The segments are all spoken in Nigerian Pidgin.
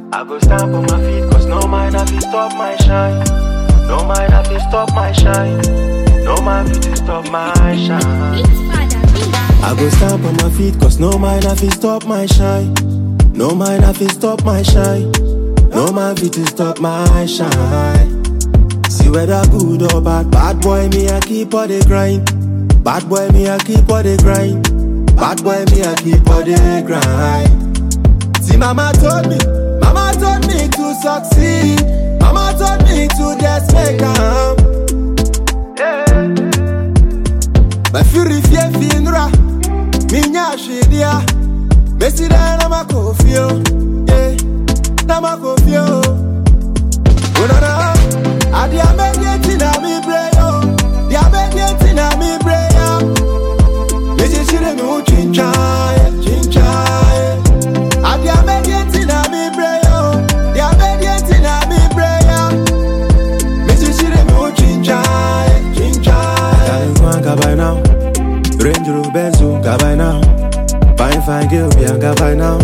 I go stamp on my feet, cause no man have to stop my shine. No man have to stop my shine. No man fit to stop my shine. I go stamp on my feet, cause no man have to stop my shine. No man have to stop my shine. No man fit to stop my shine. See whether good or bad, bad boy me I keep all the grind. Bad boy me I keep all the grind. Bad boy me I keep all the grind. See mama told me, mama told me to succeed. Mama told me to just make am. Bafiri fie finra, minya shidia. Besi da na makofio, yeah, na makofio. Unana, adi amegeti na mi breyo, di amegeti na mi breya. Missy shire mi u chinchaye, chinchaye. Adi amegeti na mi breyo, di amegeti na mi breya. Missy shire mi u chinchaye, chinchaye. Darling, go and by now. Range Rover Benzo, go by now. Fine, fine girl, be and go by now.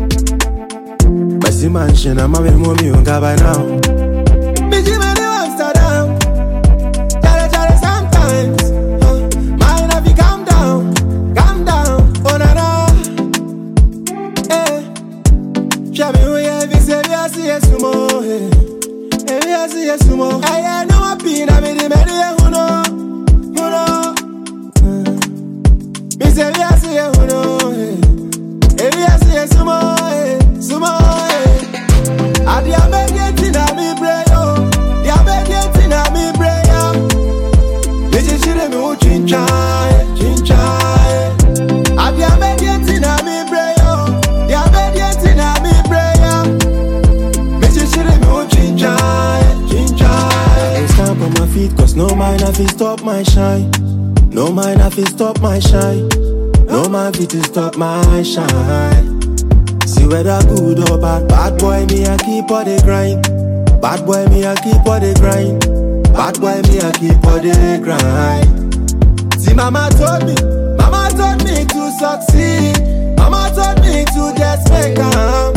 Messy mansion, I'm a baby mommy, go by now. Busy man in Amsterdam. Jolly, jolly sometimes. Uh, Mind if you calm down, calm down. Oh na na. Eh. Show me who you be, say we are see you sumo. Eh. Eh, we are see you sumo. Eh, yeah, no one pin, I be the man who know, who know. Eh. Me say we are see you who know. Eh. Eh, we are see you sumo. Eh. Sumo. Eh. Adi amegeti na mi breyo Di amegeti na mi breya Nisi shire mi u chinchaye Chinchaye Adi amegeti na mi breyo Di amegeti na mi breya Nisi shire mi u chinchaye Chinchaye I stamp on my feet cause no man have to stop my shine No man have to stop my shine No man fit to stop my shine See whether good or bad, bad boy me I keep all the grind. Bad boy me I keep all the grind. Bad boy me I keep all the grind. See mama told me, mama told me to succeed. Mama told me to just make am.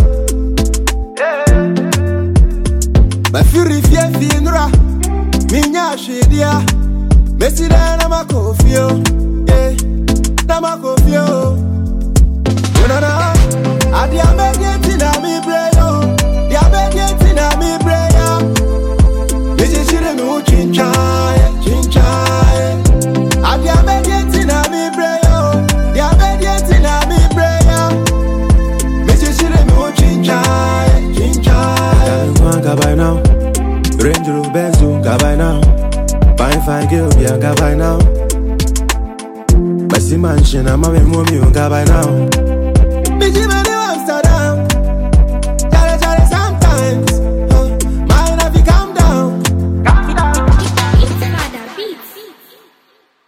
My fury fear finra, minya shedia. Messi da na makofio, yeah, na makofio. Unana, adi amegeti na mi breyo, di amegeti na mi breya. Nisi shire mi u chinchaye, chinchaye. Adi amegeti na mi breyo, di amegeti na mi breya. Nisi shire mi u chinchaye, chinchaye. Darling, go and go by now. Range Rover Benzo, go by now. Fine, fine girl, be and go by now. Messy mansion, I'm a baby mommy, go by now. Busy man